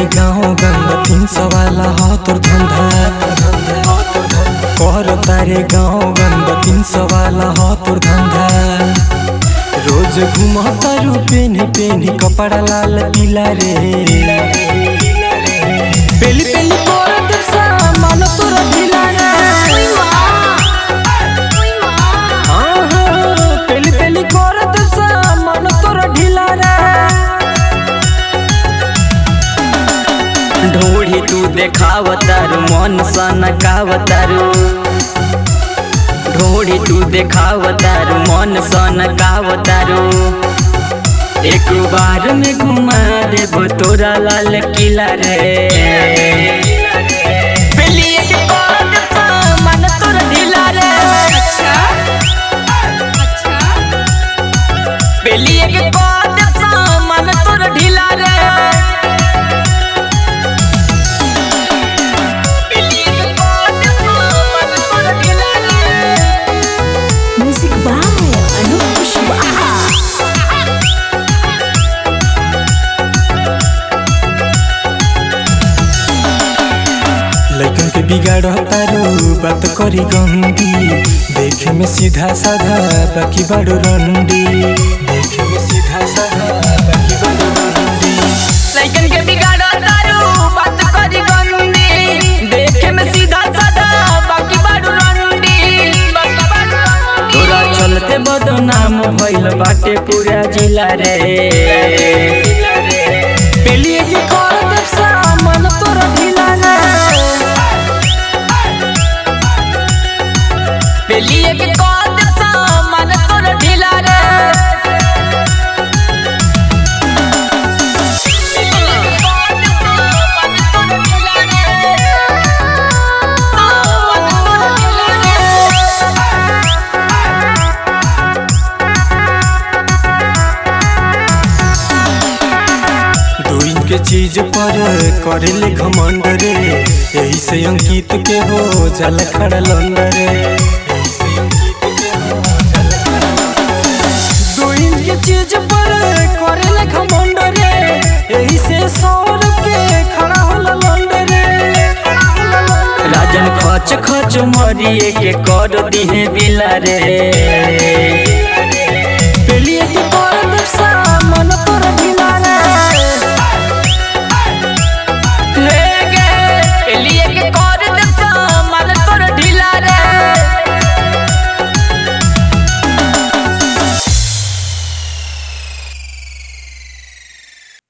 तारे गाँव गंगा तीन सौ वाला हो तोर धंधा कर तारे गाँव गंगा तीन सौ वाला हो तोर धंधा रोज घूम तारू पेनी पेनी कपड़ा लाल पीला रे पेली पेली कर दे सामान तोरा ढीला रे आहा, पेली पेली कर दे सामान तोरा ढीला रे ढोढ़ी तू देखावतारू मन सनकावतारू ढोढ़ी तू देखावतारू मन सनकावतारू एक बार में घुमा देबो तोरा लाल किला रे पेली के कर दे सामान तोरा ढीला रे पेली के कर दे सामान तोरा ढीला रे पेली के कर दे सामान तोरा ढीला रे Music by Anup Pushwaha. लइकन के बिगाड़ तारू बात करी गंदी देखे में सीधा साधा बाकी बड़ो रंडी देखे में सीधा साधा बाकी बड़ो रंडी लइकन के बिगाड़ा तारू बात करी गंदी देखे में सीधा साधा बाकी बाडू रंडी तोरा चलते बदनाम भइल बाटे पूरा जिला रे पेली के कर दे सामान तोरा ढीला रे पेलिए के कौन सामान तोर ढीला रे दो इंच के चीज पर करे ले घमंड रे यही से अंकित के हो जल खड़ा लंड रे दो इंच के चीज पर करे ले घमंड रे यही से सौरभ के खड़ा होला लंड रे राजन खच खच मरिए के कर दिहे बिला रे